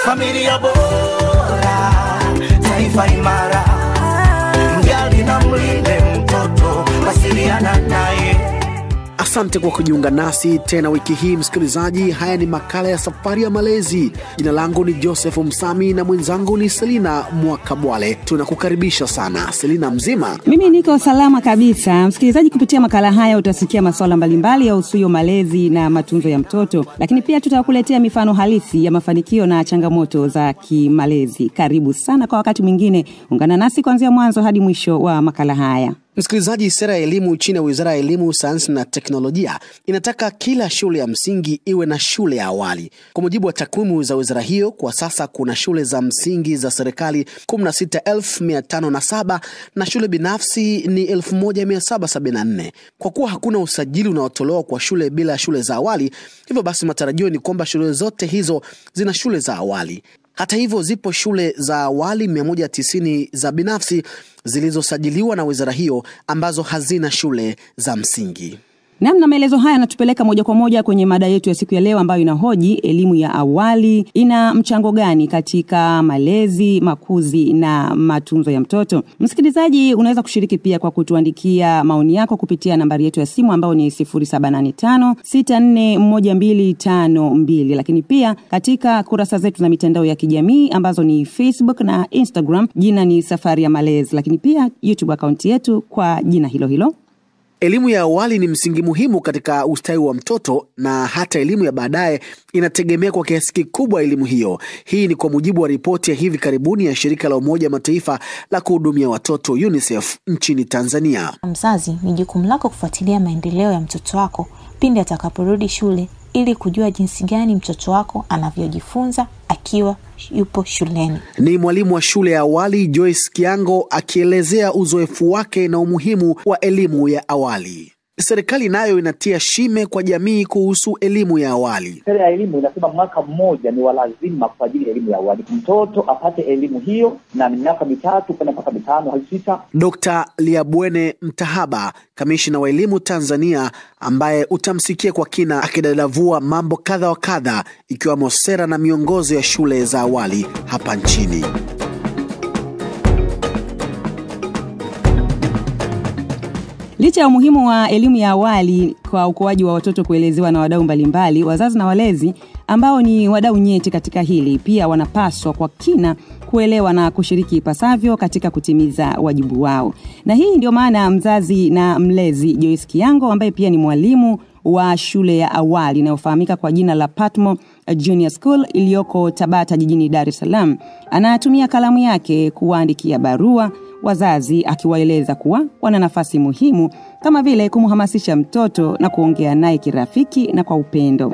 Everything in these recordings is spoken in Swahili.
familia bora, taifa imara. Mjali na mlinde mtoto, wasiliana naye. Asante kwa kujiunga nasi tena wiki hii msikilizaji. Haya ni makala ya safari ya malezi. Jina langu ni Joseph Msami na mwenzangu ni Selina Mwakabwale. Tunakukaribisha sana. Selina, mzima? Mimi niko salama kabisa. Msikilizaji, kupitia makala haya utasikia masuala mbalimbali ya usuyo malezi na matunzo ya mtoto, lakini pia tutakuletea mifano halisi ya mafanikio na changamoto za kimalezi. Karibu sana kwa wakati mwingine, ungana nasi kuanzia mwanzo hadi mwisho wa makala haya. Msikilizaji, sera ya elimu chini ya Wizara ya Elimu, Sayansi na Teknolojia inataka kila shule ya msingi iwe na shule ya awali. Kwa mujibu wa takwimu za wizara hiyo, kwa sasa kuna shule za msingi za serikali 16507 na shule binafsi ni 1774. Kwa kuwa hakuna usajili unaotolewa kwa shule bila shule za awali, hivyo basi matarajio ni kwamba shule zote hizo zina shule za awali. Hata hivyo zipo shule za awali 190 za binafsi zilizosajiliwa na wizara hiyo ambazo hazina shule za msingi. Namna maelezo haya yanatupeleka moja kwa moja kwenye mada yetu ya siku ya leo ambayo inahoji elimu ya awali ina mchango gani katika malezi, makuzi na matunzo ya mtoto. Msikilizaji, unaweza kushiriki pia kwa kutuandikia maoni yako kupitia nambari yetu ya simu ambayo ni 0785641252, lakini pia katika kurasa zetu za mitandao ya kijamii ambazo ni Facebook na Instagram, jina ni Safari ya Malezi, lakini pia YouTube akaunti yetu kwa jina hilo hilo. Elimu ya awali ni msingi muhimu katika ustawi wa mtoto na hata elimu ya baadaye inategemea kwa kiasi kikubwa elimu hiyo. Hii ni kwa mujibu wa ripoti ya hivi karibuni ya shirika la Umoja Mataifa la kuhudumia watoto UNICEF nchini Tanzania. Mzazi, ni jukumu lako kufuatilia maendeleo ya mtoto wako pindi atakaporudi shule ili kujua jinsi gani mtoto wako anavyojifunza akiwa yupo shuleni. Ni mwalimu wa shule ya awali Joyce Kiango akielezea uzoefu wake na umuhimu wa elimu ya awali. Serikali nayo inatia shime kwa jamii kuhusu elimu ya awali. Sera ya elimu inasema mwaka mmoja ni wa lazima kwa ajili ya elimu ya awali, mtoto apate elimu hiyo, na ni miaka mitatu kwenda mpaka mitano hadi sita. Dr. Liabwene Mtahaba, kamishina wa elimu Tanzania, ambaye utamsikia kwa kina akidadavua mambo kadha wa kadha, ikiwemo sera na miongozo ya shule za awali hapa nchini. Licha ya umuhimu wa elimu ya awali kwa ukuaji wa watoto kuelezewa na wadau mbalimbali, wazazi na walezi ambao ni wadau nyeti katika hili pia wanapaswa kwa kina kuelewa na kushiriki ipasavyo katika kutimiza wajibu wao. Na hii ndio maana mzazi na mlezi Joyce Kiango ambaye pia ni mwalimu wa shule ya awali inayofahamika kwa jina la Patmo Junior School iliyoko Tabata jijini Dar es Salaam anatumia kalamu yake kuwaandikia barua wazazi akiwaeleza kuwa wana nafasi muhimu kama vile kumhamasisha mtoto na kuongea naye kirafiki na kwa upendo.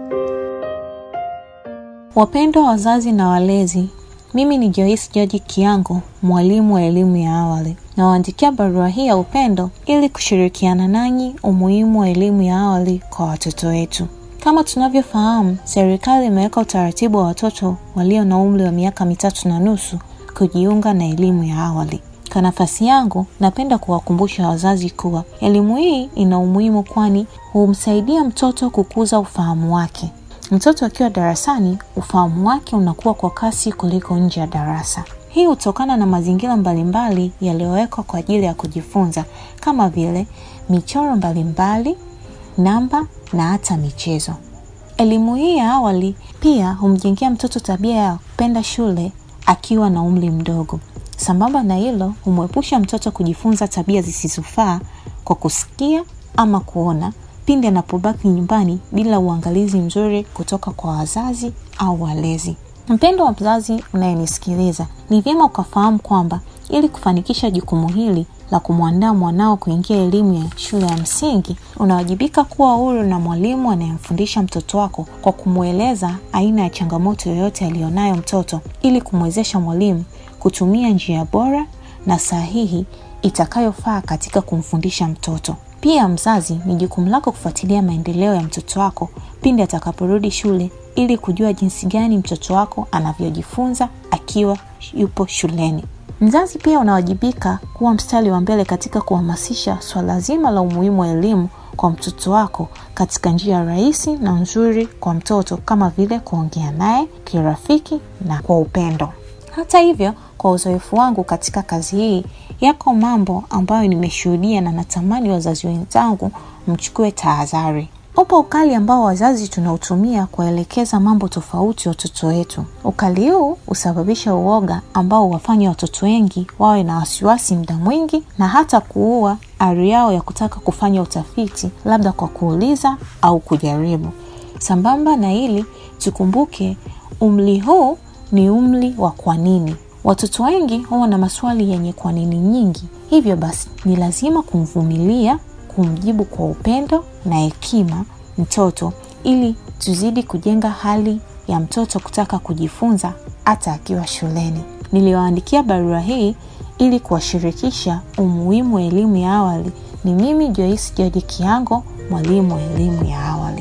Wapendwa wazazi na walezi, mimi ni Joyce George Kiango, mwalimu wa elimu ya awali. Nawaandikia barua hii ya upendo ili kushirikiana nanyi umuhimu wa elimu ya awali kwa watoto wetu. Kama tunavyofahamu, serikali imeweka utaratibu wa watoto walio na umri wa miaka mitatu na nusu kujiunga na elimu ya awali. Kwa nafasi yangu, napenda kuwakumbusha wazazi kuwa elimu hii ina umuhimu, kwani humsaidia mtoto kukuza ufahamu wake. Mtoto akiwa darasani, ufahamu wake unakuwa kwa kasi kuliko nje ya darasa. Hii hutokana na mazingira mbalimbali yaliyowekwa kwa ajili ya kujifunza kama vile michoro mbalimbali, namba na hata michezo. Elimu hii ya awali pia humjengea mtoto tabia ya kupenda shule akiwa na umri mdogo. Sambamba na hilo, humwepusha mtoto kujifunza tabia zisizofaa kwa kusikia ama kuona pindi anapobaki nyumbani bila uangalizi mzuri kutoka kwa wazazi au walezi. Mpendo wa mzazi unayenisikiliza, ni vyema ukafahamu kwamba ili kufanikisha jukumu hili la kumwandaa mwanao kuingia elimu ya shule ya msingi, unawajibika kuwa huru na mwalimu anayemfundisha mtoto wako kwa kumweleza aina ya changamoto yoyote aliyonayo mtoto, ili kumwezesha mwalimu kutumia njia bora na sahihi itakayofaa katika kumfundisha mtoto. Pia mzazi, ni jukumu lako kufuatilia maendeleo ya mtoto wako pindi atakaporudi shule ili kujua jinsi gani mtoto wako anavyojifunza akiwa yupo shuleni. Mzazi pia unawajibika kuwa mstari wa mbele katika kuhamasisha swala zima la umuhimu wa elimu kwa mtoto wako katika njia rahisi na nzuri kwa mtoto, kama vile kuongea naye kirafiki na kwa upendo. Hata hivyo, kwa uzoefu wangu katika kazi hii, yako mambo ambayo nimeshuhudia na natamani wazazi wenzangu mchukue tahadhari. Upo ukali ambao wazazi tunautumia kuwaelekeza mambo tofauti watoto wetu. Ukali huu husababisha uoga ambao huwafanya watoto wengi wawe na wasiwasi muda mwingi na hata kuua ari yao ya kutaka kufanya utafiti, labda kwa kuuliza au kujaribu. Sambamba na hili, tukumbuke umri huu ni umri wa kwa nini. Watoto wengi huwa na maswali yenye kwa nini nyingi, hivyo basi ni lazima kumvumilia, kumjibu kwa upendo na hekima mtoto, ili tuzidi kujenga hali ya mtoto kutaka kujifunza hata akiwa shuleni. Niliwaandikia barua hii ili kuwashirikisha umuhimu wa elimu ya awali. Ni mimi Joyce George Kiango, mwalimu wa elimu ya awali.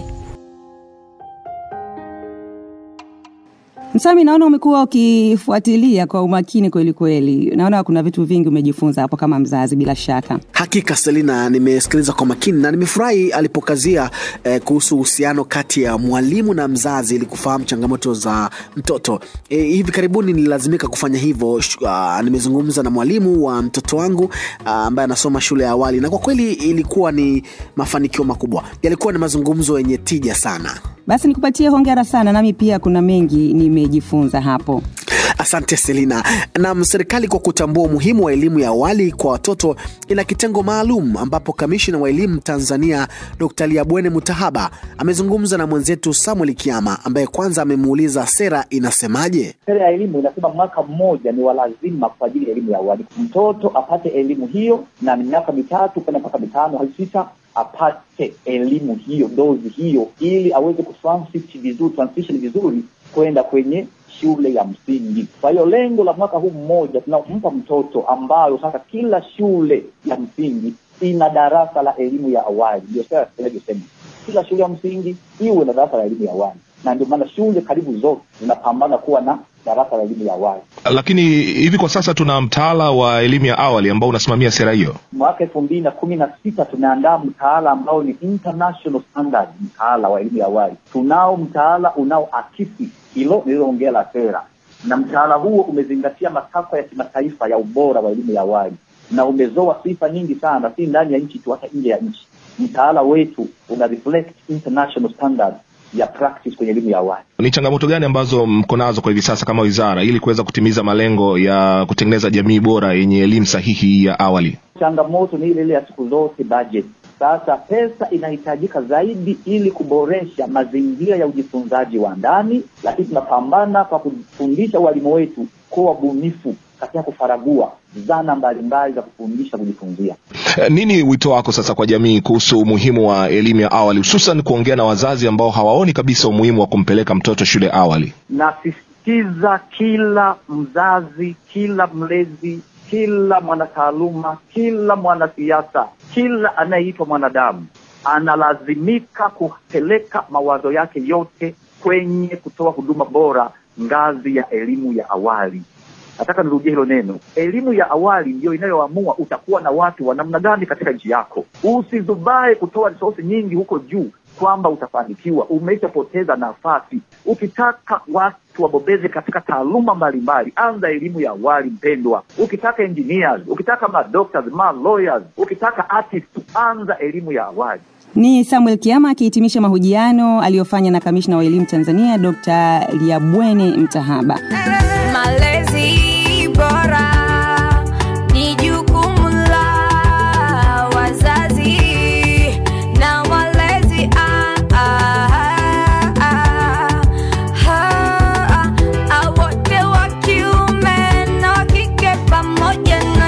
Msami, naona umekuwa ukifuatilia kwa umakini kweli kweli. Naona kuna vitu vingi umejifunza hapo kama mzazi, bila shaka. Hakika Selina, nimesikiliza kwa makini na nimefurahi alipokazia eh, kuhusu uhusiano kati ya mwalimu na mzazi ili kufahamu changamoto za mtoto. Eh, hivi karibuni nililazimika kufanya hivyo. Uh, nimezungumza na mwalimu wa mtoto wangu uh, ambaye anasoma shule ya awali, na kwa kweli ilikuwa ni mafanikio makubwa. Yalikuwa ni mazungumzo yenye tija sana. Basi nikupatie hongera sana, nami pia kuna mengi nimejifunza hapo. Asante Selina. Nam, serikali kwa kutambua umuhimu wa elimu ya awali kwa watoto ina kitengo maalum ambapo kamishina wa elimu Tanzania Dr. Liabwene Mutahaba amezungumza na mwenzetu Samuel Kiama ambaye kwanza amemuuliza sera inasemaje. Sera ya elimu inasema mwaka mmoja ni wa lazima kwa ajili ya elimu ya awali, mtoto apate elimu hiyo, na miaka mitatu kwenda mpaka mitano hadi sita apate elimu hiyo, dozi hiyo, ili aweze kutransit vizuri, transition vizuri kwenda kwenye shule ya msingi. Kwa hiyo lengo la mwaka huu mmoja tunampa mtoto ambayo sasa kila shule ya msingi ina darasa la elimu ya awali, ndio sera inavyosema kila shule ya msingi iwe na darasa la elimu ya awali, na ndio maana shule karibu zote zinapambana kuwa na darasa la elimu ya awali. Lakini hivi kwa sasa tuna mtaala wa elimu ya awali ambao unasimamia sera hiyo. Mwaka elfu mbili na kumi na sita tumeandaa mtaala ambao ni international standard, mtaala wa elimu ya awali. Tunao mtaala unaoakisi hilo nililoongea la sera, na mtaala huo umezingatia matakwa ya kimataifa ya ubora wa elimu ya awali na umezoa sifa nyingi sana, si ndani ya nchi tu, hata nje ya nchi. Mtaala wetu una reflect international standard ya practice kwenye elimu ya awali. Ni changamoto gani ambazo mko nazo kwa hivi sasa kama wizara ili kuweza kutimiza malengo ya kutengeneza jamii bora yenye elimu sahihi ya awali? Changamoto ni ile ile ya siku zote, budget. Sasa pesa inahitajika zaidi ili kuboresha mazingira ya ujifunzaji wa ndani, lakini tunapambana kwa kufundisha walimu wetu kuwa wabunifu katika kufaragua zana mbalimbali za kufundisha kujifunzia. Eh, Nini wito wako sasa kwa jamii kuhusu umuhimu wa elimu ya awali, hususan kuongea na wazazi ambao hawaoni kabisa umuhimu wa kumpeleka mtoto shule awali? Nasisitiza kila mzazi, kila mlezi, kila mwanataaluma, kila mwanasiasa, kila anayeitwa mwanadamu analazimika kupeleka mawazo yake yote kwenye kutoa huduma bora ngazi ya elimu ya awali. Nataka nirudie hilo neno. Elimu ya awali ndiyo inayoamua utakuwa na watu wa namna gani katika nchi yako. Usizubae kutoa resource nyingi huko juu kwamba utafanikiwa, umeshapoteza nafasi. Ukitaka watu wabobeze katika taaluma mbalimbali, anza elimu ya awali mpendwa. Ukitaka engineers, ukitaka ma doctors, ma lawyers, ukitaka artists, anza elimu ya awali. Ni Samuel Kiama akihitimisha mahojiano aliyofanya na kamishna wa elimu Tanzania Dr. Liabwene Mtahaba. Malezi bora ni jukumu la wazazi na walezi. Ah, ah, ah, ah, ah, wote wa kiume na wa kike pamoja na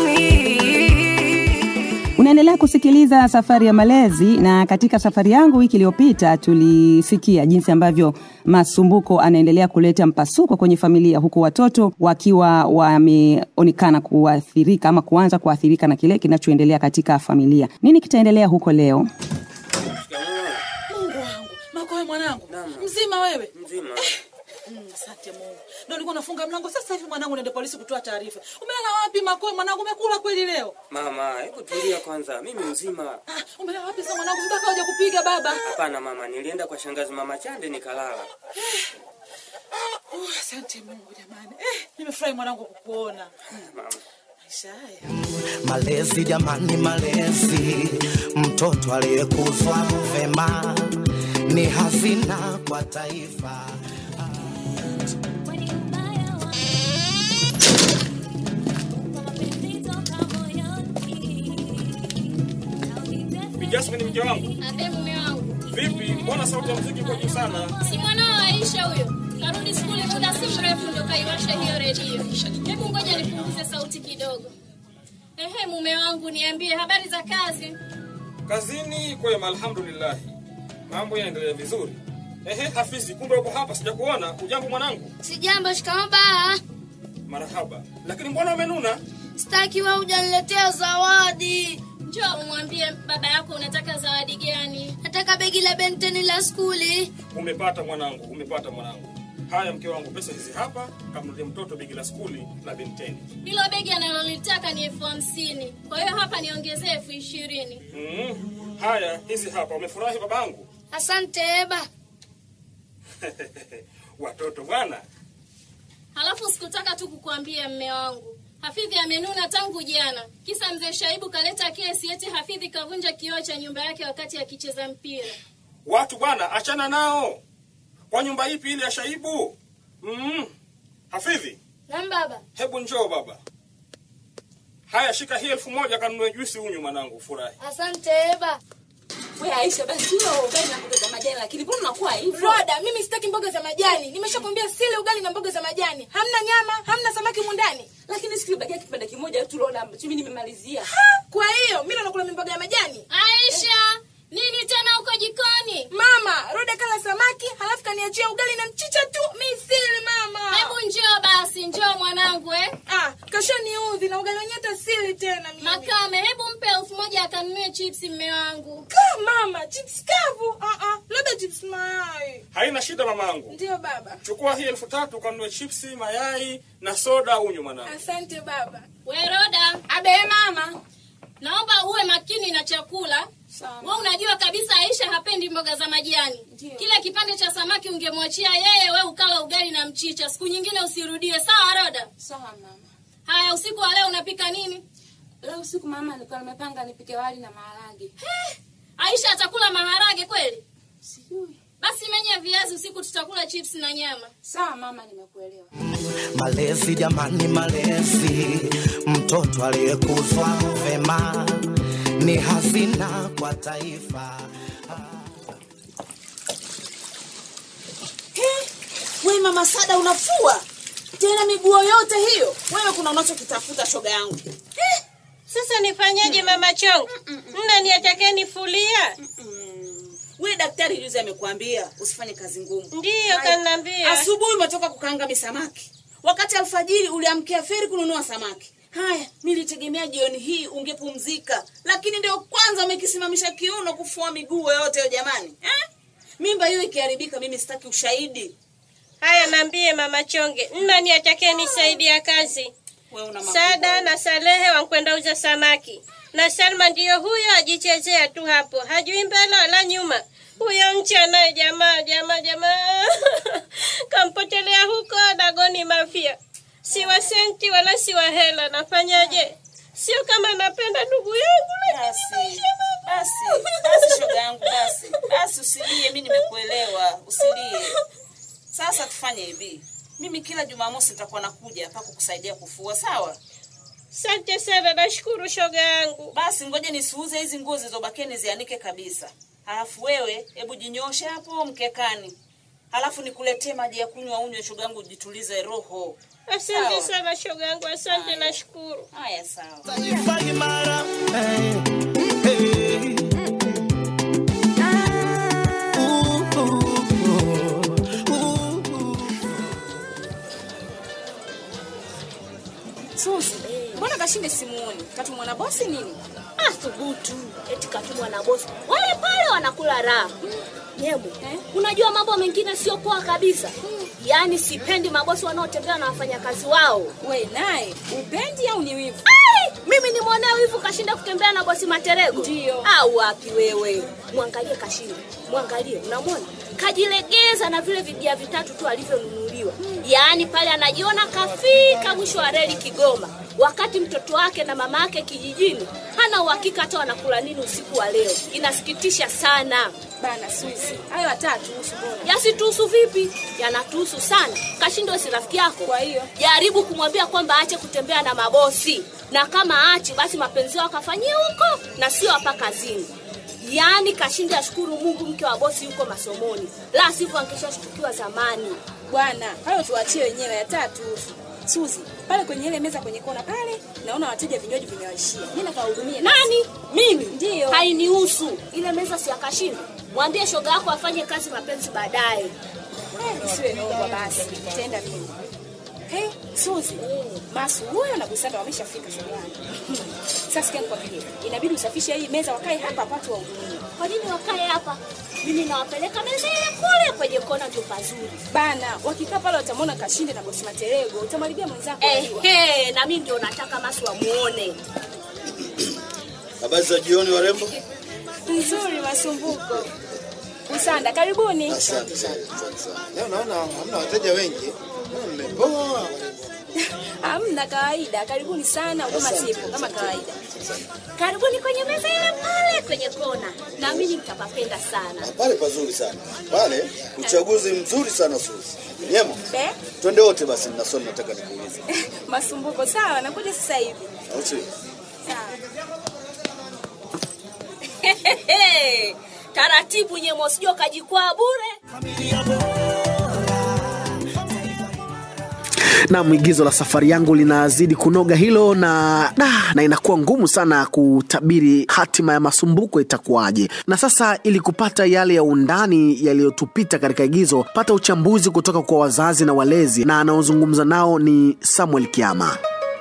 jamii. Unaendelea kusikiliza Safari ya Malezi, na katika safari yangu wiki iliyopita tulisikia jinsi ambavyo masumbuko anaendelea kuleta mpasuko kwenye familia, huku watoto wakiwa wameonekana kuathirika ama kuanza kuathirika na kile kinachoendelea katika familia. Nini kitaendelea huko leo? Mungu wangu, Makoe mwanangu, mzima wewe? Mzima. Mm, Asante Mungu. Ndio nilikuwa nafunga mlango sasa hivi mwanangu naende polisi kutoa taarifa. Umelala wapi Makoe mwanangu umekula kweli leo? Mama, hebu tulia kwanza, mimi mzima. Ah, umelala wapi sasa mwanangu mpaka hoja kupiga baba? Hapana mama, nilienda kwa shangazi mama Chande nikalala. Oh, asante Mungu jamani. Eh, nimefurahi mwanangu kukuona. Mama, Maisha haya. Malezi jamani, malezi, mtoto aliyekuzwa vema ni hazina kwa taifa. Jasmine mke wangu. Abe mume wangu. Vipi? Mbona sauti ya muziki iko juu sana? Si mwanao Aisha huyo. Karudi skuli muda si mrefu ndo kaiwasha hiyo redio. Hebu ngoja nipunguze sauti kidogo. Ehe, mume wangu niambie habari za kazi. Kazini kwema, alhamdulillah. Mambo yanaendelea vizuri. Ehe, Hafizi, kumbe uko hapa, sijakuona. Ujambo mwanangu? Sijambo, shikamoo baa. Marahaba. Lakini mbona umenuna? Sitaki wewe hujaniletea zawadi. Njoo umwambie baba yako unataka zawadi gani. Nataka begi la benteni la skuli. Umepata mwanangu, umepata mwanangu. Haya mke wangu, pesa hizi hapa, kamnulie mtoto begi la skuli na benteni. Hilo begi analolitaka ni elfu hamsini. Kwa hiyo hapa niongezee elfu ishirini. Mm. Haya, hizi hapa. Umefurahi babangu? Asante Eba. Watoto bwana. Halafu sikutaka tu kukuambia mme wangu. Hafidhi amenuna tangu jana. Kisa mzee Shaibu kaleta kesi eti Hafidhi kavunja kioo cha nyumba yake wakati akicheza mpira. Watu bwana, achana nao. Kwa nyumba ipi ile ya Shaibu? Mm. Hafidhi, Naam baba. hebu njoo baba. Haya, shika hii elfu moja kanunue juisi unywe mwanangu, furahi. Asante Eba. Wewe Aisha basi wewe ugali na mboga za majani lakini mbona unakuwa hivyo? Roda, mimi sitaki mboga za majani. Nimeshakwambia sile ugali na mboga za majani. Hamna nyama, hamna samaki mundani. Lakini sikibakia kipande kimoja tu Roda, mimi nimemalizia. Kwa hiyo mimi nakula mboga ya majani. Aisha, nini tena huko jikoni? Mama, Roda kala samaki, halafu kaniachia ugali na mchicha tu. Mimi sili mama. Hebu njoo basi, njoo mwanangu eh. Ah, kashaniudhi na ugali wenyewe hata sili tena mimi. Makame, hebu mpe elfu moja akanunue chipsi mme wangu. Ka mama, chips kavu. Ah ah, labda chips mayai. Haina shida mamangu. Ndio baba. Chukua hii elfu tatu kanunue chipsi, mayai na soda unywe mwanangu. Asante baba. We Roda, Abe mama. naomba uwe makini na chakula. We unajua kabisa Aisha hapendi mboga za majani. Kile kipande cha samaki ungemwachia yeye, we ukala ugali na mchicha. Siku nyingine usirudie, sawa Roda? Sawa mama. Haya, usiku wa leo unapika nini? Leo usiku mama nilikuwa nimepanga nipike wali na maharage. Aisha atakula maharage kweli? Sijui. Basi menye viazi, usiku tutakula chips na nyama. Sawa mama, nimekuelewa. Malezi jamani, malezi, mtoto aliyekuzwa vema ni hazina kwa taifa. We mama Sada unafua tena miguo yote hiyo? Wewe kuna unachokitafuta shoga yangu. Sasa nifanyaje mama chongo? Mna niatake nifulia? We daktari juzi amekuambia usifanye kazi ngumu. Ndiyo Haya, kaniambia. Asubuhi umetoka kukaanga misamaki, wakati alfajiri uliamkia feri kununua samaki. Haya, nilitegemea jioni hii ungepumzika, lakini ndio kwanza umekisimamisha kiuno kufua miguu yote hiyo jamani eh? Mimba hiyo ikiharibika, mimi sitaki ushahidi. Haya, naambie mama chonge, mna niatake nisaidia kazi. Wewe una makubwa. Sada na Salehe wankwenda uza samaki, na Salma ndiyo huyo ajichezea tu hapo, hajui mbele wala nyuma. Huyo mcha naye jamaa jamaa jamaa kampotelea huko Dagoni Mafia. Si wa senti wala si wa hela, nafanyaje? Sio kama napenda ndugu yangu, lakini Basi, basi, basi shoga yangu, basi, basi usilie, mimi nimekuelewa, usilie. Sasa tufanye hivi, mimi kila Jumamosi nitakuwa nakuja hapa kukusaidia kufua, sawa? Asante sana, nashukuru shoga yangu. Basi ngoja nisiuze hizi nguo zilizobakia nizianike kabisa, halafu wewe hebu jinyoshe hapo mkekani, halafu nikuletee maji ya kunywa unywe, shoga yangu, jitulize roho. Asante Sawa? sana shoga yangu, asante, nashukuru. Haya, sawa. Taifa imara, eh, eh. Uh, uh, uh, uh. Suzi, mbona kashinde simuoni? Katumwa na bosi nini? Ah, thubutu. Eti katumwa na bosi. Wale pale wanakula raha. Nyemu, unajua mambo mengine sio poa kabisa. yaani sipendi mabosi wanaotembea na wafanyakazi wao. We naye upendi au ni wivu? Ai, mimi ni mwonea wivu kashinda kutembea na bosi Materego. Ndio. Au wapi wewe? Mwangalie kashinda, mwangalie, unamwona kajilegeza na vile vibia vitatu tu alivyonunuliwa. Yaani pale anajiona kafika mwisho wa reli Kigoma, wakati mtoto wake na mama yake kijijini hana uhakika hata wanakula nini usiku wa leo. Inasikitisha sana. Bana Swisi, hayo watatu husu bora. Yasituhusu vipi? Yanatuhusu sana. Kashindo si rafiki yako. Kwa hiyo jaribu kumwambia kwamba aache kutembea na mabosi, na kama aache basi mapenzi yao akafanyia huko na sio hapa kazini. Yaani Kashindo ashukuru Mungu mke wa bosi yuko masomoni, la sivyo angeshashtukiwa zamani. Bwana, hayo tuachie wenyewe ya tatu husu. Suzi, pale kwenye ile meza kwenye kona pale, naona wateja vinywaji vimewaishia. Mimi nakawahudumia. Nani? Mimi? Ndio. Hainihusu. Ile meza si ya Kashindo. Mwambie shoga yako afanye kazi mapenzi baadaye. Eh, Isiwe nongwa basi. Tenda mimi. Hey, Suzi, Masu huyo na Busanda wameshafika shuleni. Sasa sikia nikwambie, inabidi usafishe hii meza wakae hapa hapa tu wahudumie. Kwa nini wakae hapa? Mimi nawapeleka meza ile kule kwenye kona ndio pazuri. Bana, wakikaa pale watamwona Kashinde na bosi Materego, utamwharibia mwenzako. Eh, unajua. eh, na mimi ndio nataka Masu wamuone. Habari za jioni warembo. Nzuri masumbuko. Busanda, karibuni. Asante sana, asante sana. Leo naona hamna wateja wengi. Naona Mmepoa. Hamna kawaida, karibuni sana, huduma Asante, zipo kama kawaida. Karibuni kwenye meza ile pale kwenye kona, na mimi nitapapenda sana. Pale pazuri sana. Pale uchaguzi mzuri sana Suzi. Nyemo. Be, Twende wote basi na swali nataka nikuulize. masumbuko sawa, nakuja sasa hivi. Au sio? Taratibu nyemo, sijui kajikwaa bure. na mwigizo la safari yangu linazidi kunoga hilo na da, na inakuwa ngumu sana kutabiri hatima ya masumbuko itakuwaje. Na sasa ili kupata yale ya undani yaliyotupita katika igizo, pata uchambuzi kutoka kwa wazazi na walezi, na anaozungumza nao ni Samuel Kiama.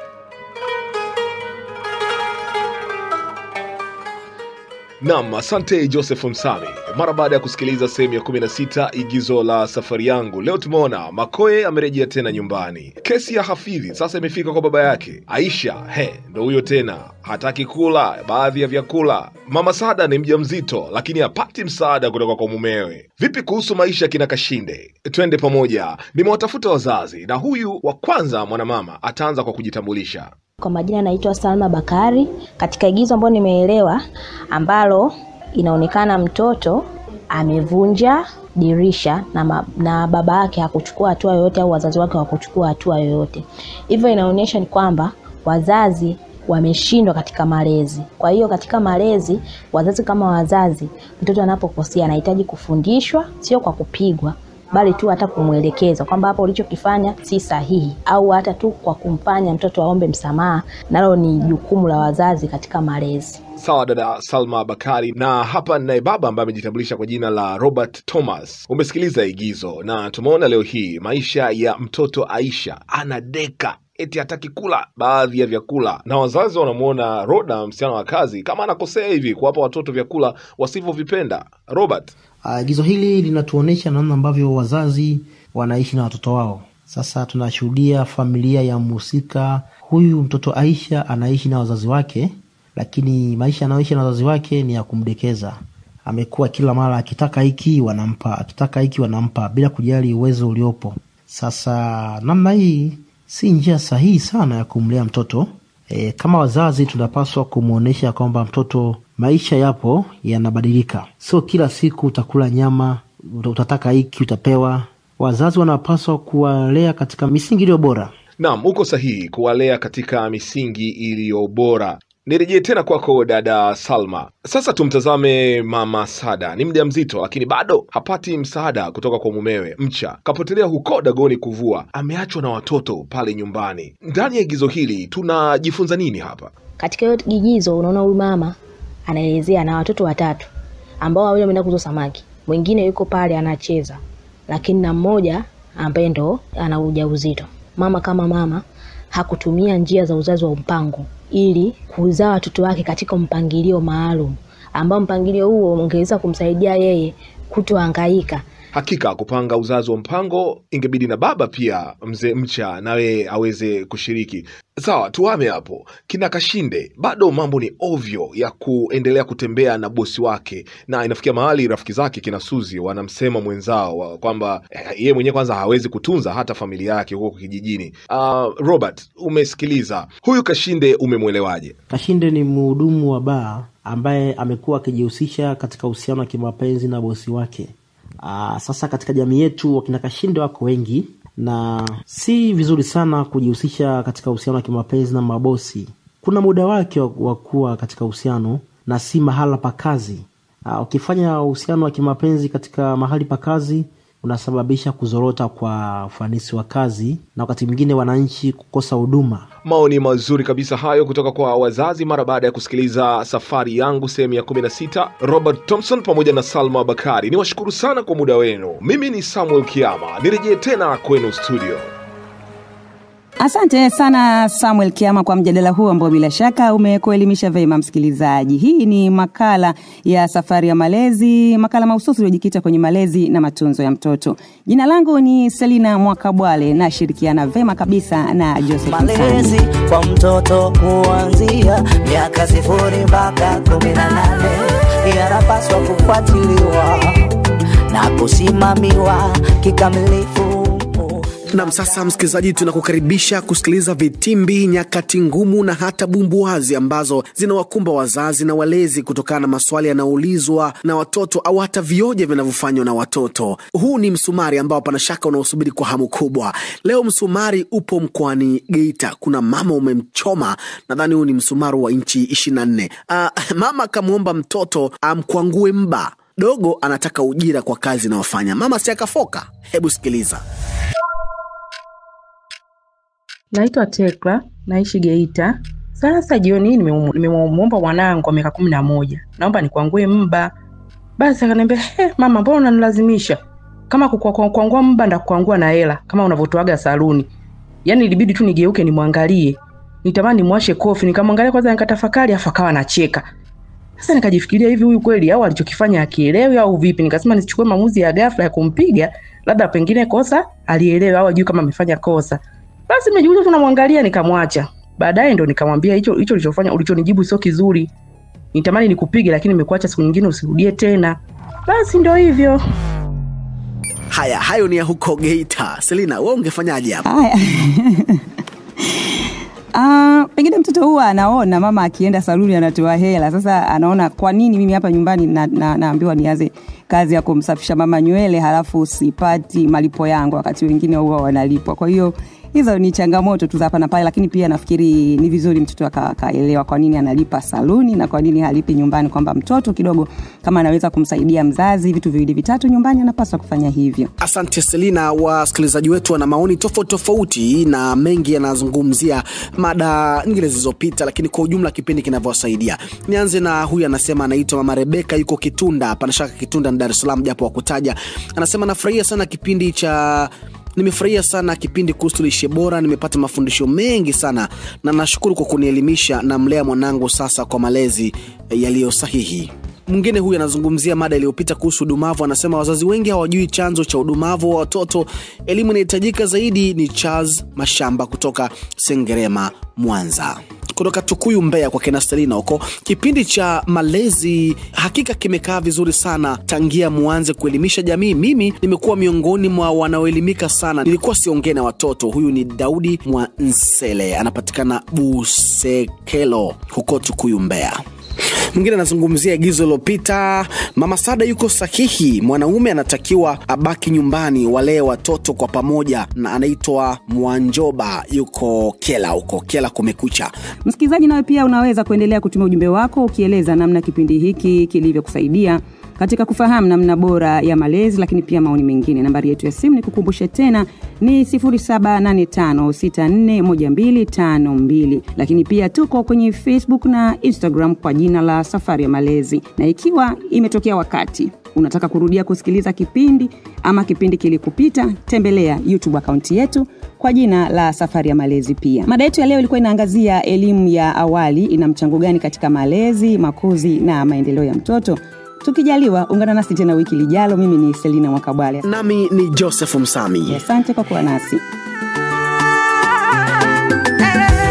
Nam, asante Joseph Msami. Mara baada ya kusikiliza sehemu ya 16 igizo la safari yangu, leo tumeona Makoe amerejea tena nyumbani. Kesi ya Hafidhi sasa imefika kwa baba yake. Aisha, he, ndo huyo tena, hataki kula baadhi ya vyakula. Mama Sada ni mjamzito, lakini hapati msaada kutoka kwa mumewe. Vipi kuhusu maisha kina Kashinde? Twende pamoja. Nimewatafuta wazazi, na huyu wa kwanza mwanamama ataanza kwa kujitambulisha. Kwa majina naitwa Salma Bakari. Katika igizo ambalo nimeelewa, ambalo inaonekana mtoto amevunja dirisha na, ma, na baba yake hakuchukua hatua yoyote au wazazi wake hawakuchukua hatua yoyote. Hivyo inaonyesha ni kwamba wazazi wameshindwa katika malezi. Kwa hiyo katika malezi, wazazi kama wazazi, mtoto anapokosea anahitaji kufundishwa, sio kwa kupigwa bali tu hata kumwelekeza kwamba hapo ulichokifanya si sahihi, au hata tu kwa kumfanya mtoto aombe msamaha, nalo ni jukumu la wazazi katika malezi. Sawa dada Salma Bakari, na hapa ninaye baba ambaye amejitambulisha kwa jina la Robert Thomas. Umesikiliza igizo na tumeona leo hii maisha ya mtoto Aisha anadeka eti hataki kula baadhi ya vyakula, na wazazi wanamwona Roda, msichana wa kazi, kama anakosea hivi kuwapa watoto vyakula wasivyovipenda. Robert, Agizo hili linatuonyesha namna ambavyo wazazi wanaishi na watoto wao. Sasa tunashuhudia familia ya mhusika huyu, mtoto Aisha anaishi na wazazi wake, lakini maisha anayoishi na wazazi wake ni ya kumdekeza. Amekuwa kila mara akitaka hiki wanampa, akitaka hiki wanampa, bila kujali uwezo uliopo. Sasa namna hii si njia sahihi sana ya kumlea mtoto. E, kama wazazi tunapaswa kumwonyesha kwamba mtoto maisha yapo yanabadilika, sio kila siku utakula nyama, utataka hiki utapewa. Wazazi wanapaswa kuwalea katika misingi iliyo bora. naam, uko sahihi kuwalea katika misingi iliyo bora. Nirejee tena kwako dada Salma. Sasa tumtazame mama Sada, ni mjamzito lakini bado hapati msaada kutoka kwa mumewe. Mcha kapotelea huko Dagoni kuvua, ameachwa na watoto pale nyumbani. Ndani ya igizo hili tunajifunza nini hapa? Katika hiyo igizo unaona huyu mama anaelezea na watoto watatu ambao wawili wameenda kuuza samaki, mwingine yuko pale anacheza, lakini na mmoja ambaye ndo ana ujauzito. Mama kama mama hakutumia njia za uzazi wa mpango ili kuzaa watoto wake katika mpangilio maalum ambao mpangilio huo ungeweza kumsaidia yeye kutohangaika Hakika kupanga uzazi wa mpango ingebidi na baba pia mzee Mcha nawe aweze kushiriki. Sawa, tuame hapo. Kina Kashinde bado mambo ni ovyo ya kuendelea kutembea na bosi wake, na inafikia mahali rafiki zake kina Suzi wanamsema mwenzao wa- kwamba eh, yeye mwenyewe kwanza hawezi kutunza hata familia yake huko kijijini. Uh, Robert, umesikiliza huyu Kashinde, umemwelewaje? Kashinde ni mhudumu wa baa ambaye amekuwa akijihusisha katika uhusiano wa kimapenzi na bosi wake. Aa, sasa katika jamii yetu wakina Kashinde wako wengi na si vizuri sana kujihusisha katika uhusiano wa kimapenzi na mabosi. Kuna muda wake wa wa kuwa katika uhusiano na si mahala pa kazi. Aa, Ukifanya uhusiano wa kimapenzi katika mahali pa kazi unasababisha kuzorota kwa ufanisi wa kazi na wakati mwingine wananchi kukosa huduma. Maoni mazuri kabisa hayo kutoka kwa wazazi mara baada ya kusikiliza safari yangu sehemu ya 16. Robert Thompson pamoja na Salma Bakari, ni washukuru sana kwa muda wenu. Mimi ni Samuel Kiama, nirejee tena kwenu studio. Asante sana Samuel Kiama kwa mjadala huu ambao bila shaka umekuelimisha vema msikilizaji. Hii ni makala ya safari ya malezi, makala mahususi iliyojikita kwenye malezi na matunzo ya mtoto. Jina langu ni Selina Mwakabwale, nashirikiana vema kabisa na Joseph malezi Msami. kwa mtoto kuanzia miaka sifuri mpaka kumi na nane yanapaswa kufuatiliwa na kusimamiwa kikamilifu. Nam, sasa msikilizaji, tunakukaribisha kusikiliza vitimbi, nyakati ngumu na hata bumbuazi ambazo zinawakumba wazazi na walezi kutokana na maswali yanayoulizwa na watoto au hata vioja vinavyofanywa na watoto. Huu ni msumari ambao hapana shaka unaosubiri kwa hamu kubwa. Leo msumari upo mkoani Geita. Kuna mama umemchoma, nadhani huu ni msumari wa inchi ishirini na nne. Uh, mama akamwomba mtoto amkwangue mba dogo, anataka ujira kwa kazi inayofanya mama, si akafoka? Hebu sikiliza. Naitwa Tekla, naishi Geita. Sasa jioni hii nimemu- nimemwomba mwanangu wa miaka kumi na moja, naomba nikwangue mba. Basi akaniambia he, mama, mbona unanilazimisha? Kama kukwa- kwa- kuangua mba ndakuangua na hela kama unavyotoaga saluni. Yaani ilibidi tu nigeuke nimwangalie, nitamani nimwashe kofi, nikamwangalia kwanza, nikatafakari, afu akawa anacheka. Sasa nikajifikiria hivi, huyu kweli au alichokifanya akielewi au vipi? Nikasema nisichukue maamuzi ya ghafla ya kumpiga, labda pengine kosa alielewe au ajui kama amefanya kosa. Basi nimejiuliza tunamwangalia, nikamwacha. Baadaye ndo nikamwambia hicho hicho ulichofanya ulichonijibu sio kizuri, nitamani nikupige, lakini nimekuacha siku nyingine usirudie tena. Basi ndo hivyo. Haya, hayo ni ya huko Geita. Selina, wewe ungefanyaje hapo? Haya. Ah, pengine mtoto huwa anaona mama akienda saluni anatoa hela. Sasa anaona kwa nini mimi hapa nyumbani na, na, naambiwa nianze kazi ya kumsafisha mama nywele halafu sipati malipo yangu, wakati wengine huwa wanalipwa. Kwa hiyo hizo ni changamoto tu za hapa na pale, lakini pia nafikiri ni vizuri mtoto aka- akaelewa kwa nini analipa saluni na kwa nini halipi nyumbani, kwamba mtoto kidogo kama anaweza kumsaidia mzazi vitu viwili vitatu nyumbani, anapaswa kufanya hivyo. Asante Selina. Wasikilizaji wetu wana maoni tofauti tofauti na mengi yanazungumzia mada nyingine zilizopita, lakini kwa ujumla kipindi kinavyowasaidia. Nianze na huyu, anasema anaitwa Mama Rebeka, yuko Kitunda, pana shaka Kitunda ni Dar es Salaam, japo wakutaja. Anasema nafurahia sana kipindi cha nimefurahia sana kipindi kuhusu lishe bora, nimepata mafundisho mengi sana na nashukuru kwa kunielimisha na mlea mwanangu sasa kwa malezi eh, yaliyo sahihi. Mwingine huyu anazungumzia mada iliyopita kuhusu udumavu. Anasema wazazi wengi hawajui chanzo cha udumavu wa watoto. Elimu inahitajika zaidi. Ni Charles Mashamba kutoka Sengerema, Mwanza. Kutoka Tukuyu, Mbeya kwa kina Stelina huko. Kipindi cha malezi hakika kimekaa vizuri sana tangia muanze kuelimisha jamii. Mimi nimekuwa miongoni mwa wanaoelimika sana, nilikuwa siongee na watoto. Huyu ni Daudi Mwansele, anapatikana Busekelo huko Tukuyu, Mbeya. Mwingine anazungumzia agizo lilopita. Mama Sada yuko sahihi, mwanaume anatakiwa abaki nyumbani, walee watoto kwa pamoja, na anaitwa Mwanjoba, yuko Kela huko Kela. Kumekucha. Msikilizaji, nawe pia unaweza kuendelea kutuma ujumbe wako ukieleza namna kipindi hiki kilivyokusaidia katika kufahamu namna bora ya malezi, lakini pia maoni mengine. Nambari yetu ya simu ni kukumbushe tena ni 0785641252, lakini pia tuko kwenye Facebook na Instagram kwa jina la Safari ya Malezi, na ikiwa imetokea wakati unataka kurudia kusikiliza kipindi ama kipindi kilikupita, tembelea YouTube akaunti yetu kwa jina la Safari ya Malezi. Pia mada yetu ya leo ilikuwa inaangazia elimu ya awali ina mchango gani katika malezi, makuzi na maendeleo ya mtoto. tukijaliwa ungana nasi tena wiki lijalo mimi ni selina mwakabwale nami ni joseph msami asante kwa kuwa nasi Eh,